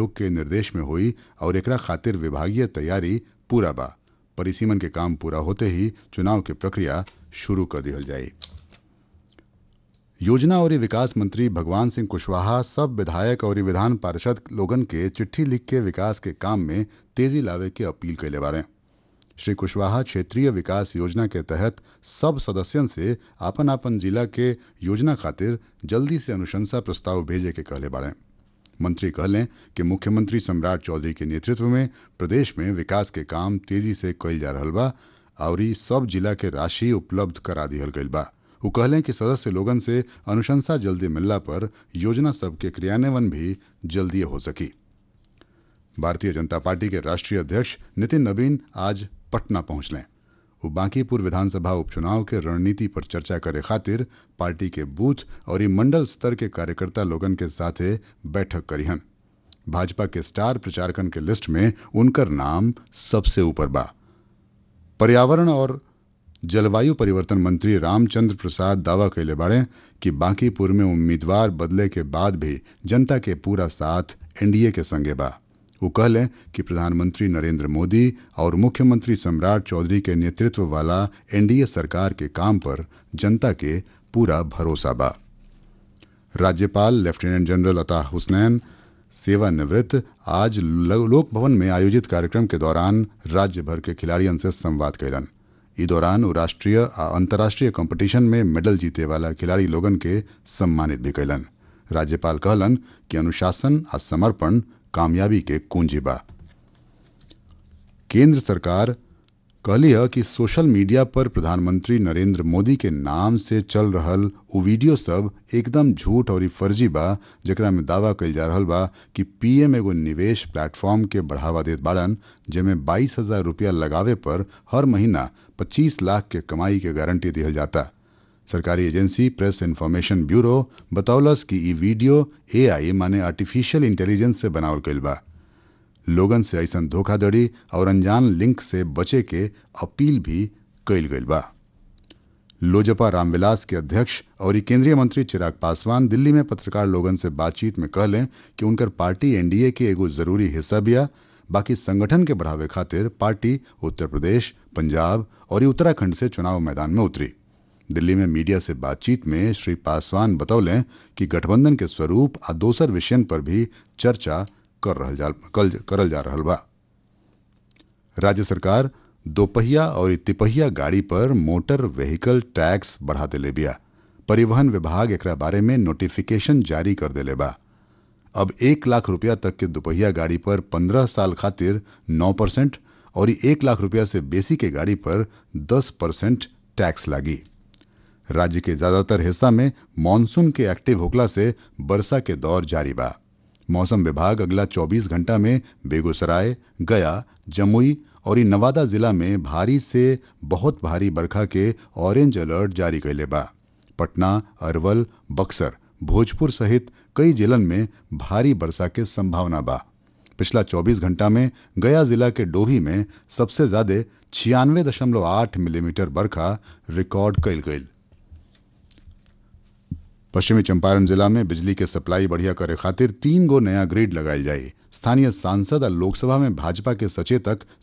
आयोग के निर्देश में हुई और एकरा खातिर विभागीय तैयारी पूरा बा परिसीमन के काम पूरा होते ही चुनाव की प्रक्रिया शुरू कर दिहल जाई योजना और विकास मंत्री भगवान सिंह कुशवाहा सब विधायक और विधान पार्षद लोगन के चिट्ठी लिख के विकास के काम में तेजी लावे के अपील कैले बारे श्री कुशवाहा क्षेत्रीय विकास योजना के तहत सब सदस्यन से आपन आपन जिला के योजना खातिर जल्दी से अनुशंसा प्रस्ताव भेजे के कहले बारे मंत्री कहलें कि मुख्यमंत्री सम्राट चौधरी के नेतृत्व में प्रदेश में विकास के काम तेजी से कइल जा रहल बा और सब जिला के राशि उपलब्ध करा दिहल गइल बा वो कहलें कि सदस्य लोगन से अनुशंसा जल्दी मिलला पर योजना सब के क्रियान्वयन भी जल्दी हो सकी भारतीय जनता पार्टी के राष्ट्रीय अध्यक्ष नितिन नवीन आज पटना पहुंचलें वो बांकीपुर विधानसभा उपचुनाव के रणनीति पर चर्चा करे खातिर पार्टी के बूथ और मंडल स्तर के कार्यकर्ता लोगन के साथे बैठक करीहन भाजपा के स्टार प्रचारकन के लिस्ट में उनकर नाम सबसे ऊपर बा पर्यावरण और जलवायु परिवर्तन मंत्री रामचंद्र प्रसाद दावा कैले बाड़े कि बांकीपुर में उम्मीदवार बदले के बाद भी जनता के पूरा साथ एनडीए के संगे बा वो कहलें कि प्रधानमंत्री नरेंद्र मोदी और मुख्यमंत्री सम्राट चौधरी के नेतृत्व वाला एनडीए सरकार के काम पर जनता के पूरा भरोसा बा राज्यपाल लेफ्टिनेंट जनरल अता हुसनैन सेवानिवृत्त आज लोक भवन में आयोजित कार्यक्रम के दौरान राज्य भर के खिलाड़ियों से संवाद कैलन ई दौरान वो राष्ट्रीय आ अंतर्राष्ट्रीय कंपटीशन में मेडल जीते वाला खिलाड़ी लोगन के सम्मानित भी कैलन राज्यपाल कहलन कि अनुशासन आ समर्पण कामयाबी के कुंजी बा केंद्र सरकार कहली है कि सोशल मीडिया पर प्रधानमंत्री नरेंद्र मोदी के नाम से चल रहल उ वीडियो सब एकदम झूठ और फर्जी बा जेकरा में दावा कइल जा रहल बा कि पीएम एगो निवेश प्लेटफॉर्म के बढ़ावा देत बाड़न जेमे बाईस हजार रुपया लगावे पर हर महीना पच्चीस लाख के कमाई के गारंटी दिहल जाता सरकारी एजेंसी प्रेस इन्फॉर्मेशन ब्यूरो बतौलस कि ई वीडियो एआई माने आर्टिफिशियल इंटेलिजेंस से बनावल गइल बा लोगन से ऐसा धोखाधड़ी और अनजान लिंक से बचे के अपील भी कइल गइल बा लोजपा रामविलास के अध्यक्ष और केंद्रीय मंत्री चिराग पासवान दिल्ली में पत्रकार लोगन से बातचीत में कहलें कि उनकर पार्टी एनडीए के एगो जरूरी हिस्सा बिया बाकी संगठन के बढ़ावे खातिर पार्टी उत्तर प्रदेश पंजाब और उत्तराखंड से चुनाव मैदान में उतरी दिल्ली में मीडिया से बातचीत में श्री पासवान बतौलें कि गठबंधन के स्वरूप आ दोसर विषयन पर भी चर्चा कर रहल जा, कल, करल जा रहल बा राज्य सरकार दोपहिया और तिपहिया गाड़ी पर मोटर व्हीकल टैक्स बढ़ा देले बिया परिवहन विभाग एकरा बारे में नोटिफिकेशन जारी कर देले बा अब एक लाख रुपया तक के दोपहिया गाड़ी पर पंद्रह साल खातिर नौ परसेंट और एक लाख रुपया से बेसी के गाड़ी पर दस परसेंट टैक्स लागी राज्य के ज्यादातर हिस्सा में मानसून के एक्टिव होखला से वर्षा के दौर जारी बा मौसम विभाग अगला 24 घंटा में बेगूसराय गया जमुई और नवादा जिला में भारी से बहुत भारी बरखा के ऑरेंज अलर्ट जारी कैले बा पटना अरवल बक्सर भोजपुर सहित कई जिलन में भारी वर्षा के संभावना बा पिछला 24 घंटा में गया जिला के डोभी में सबसे ज्यादा छियानवे दशमलव आठ मिलीमीटर बरखा रिकॉर्ड कैल गई पश्चिमी चंपारण जिला में बिजली के सप्लाई बढ़िया करे खातिर तीन गो नया ग्रिड लगाई जाये स्थानीय सांसद और लोकसभा में भाजपा के सचेतक